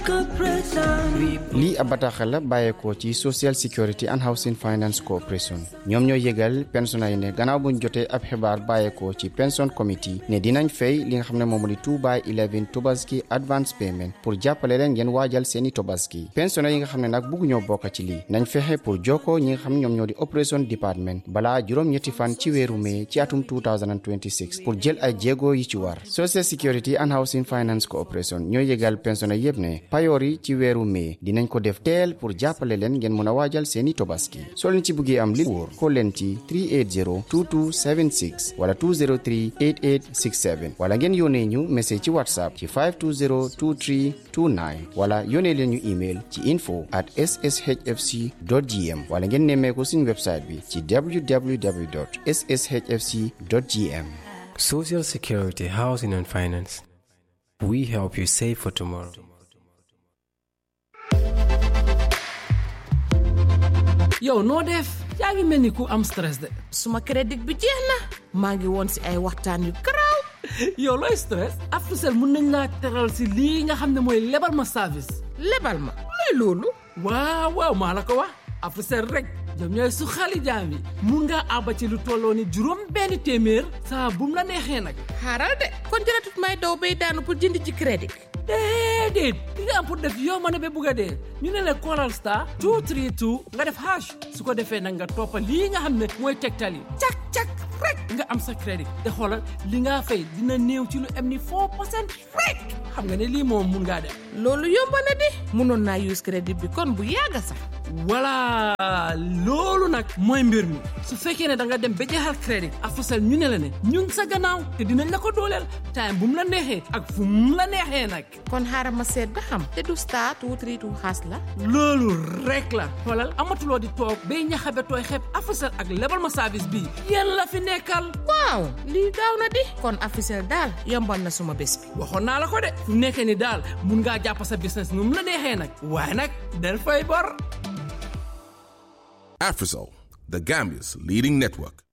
lii ab bataaxal la bàyyeekoo ci social security and housing finance corporation ñoom ñoo yëgal pensionnés yi ne gannaaw buñ jotee ab xibaar bàyyeekoo ci pension committee ne dinañ fay li nga xam ne moom di 2 by 11 tobaski advance payment pour jàppale leen ngeen waajal seeni tobaski pensionnés yi nga xam ne nag bugg ñoo bokk ci lii nañ fexe pour jokkoo ñi nga xam ne ñoom ñoo di operation department balaa juróom-ñetti fan ci weeru mai ci atum 2026 pour jël ay jéego yi ci war social security and housing finance corporation ñoo yëgal pensionnés yépp ne payoor yi ci weeru mai dinañ ko def teel pour jàppale leen ngeen mën a waajal seeni tobaski soo leen ci bëggee am li wóor ko leen ci 380 2276 wala 203 8867 wala ngeen yónnee ñu message ci whatsapp ci 520 23 29 wala yónnee leen ñu email ci info at sshfc gm wala ngeen nemmee ko suñu website bi ci www sshfc gm Social Security, Housing and Finance. We help you save for tomorrow. yow noo def yaa ngi mel ni ku am stress de suma crédit bi jeex na maa ngi woon si ay waxtaan yu garaaw yow looy stress Africell mun nañ laa teral si lii nga xam ne mooy lebal ma service lebal ma luy loolu waaw waaw maa la ko wax Africell rek ñoom ñooy su xali jaam yi mun ngaa àbba ci lu tolloo ni juróom benn téeméer saa bu mu la neexee nag xaaral de kon jëratut may daw bay daanu pour jënd ci crédit déedéet li nga am pour def yow ma ne ba bugg a dee ñu ne la Coral Star 232 nga def hash su ko defee nag nga toppa lii nga xam ne mooy tegtal yi cak cak rek nga am sa crédit te xoolal li nga fay dina néew ci lu am ni 4 percent rek xam nga ne lii moom mun ngaa def loolu yomb na di mënoon naa use crédit bi kon bu yàgg sax voilà loolu nag mooy mbir mi su fekkee ne da nga dem ba jeexal crédit Africell ñu ne la ne ñun sa gannaaw te dinañ la ko dooleel time bu mu la neexee ak fu mu la neexee nag kon xaaral ma seet ba xam te du star two three two xaas la loolu rek la xoolal amatuloo di toog bay ñaxabe tooy xeeb Africell ak lebal ma service bii yéen la fi nekkal waaw lii gaaw na di kon Africell daal yombal na suma bés bi waxoon naa la ko de fu nekkee ni daal mun ngaa jàpp sa business nu mu la neexee nag waaye nag del fay bor Afrisol, the Gambia's leading network.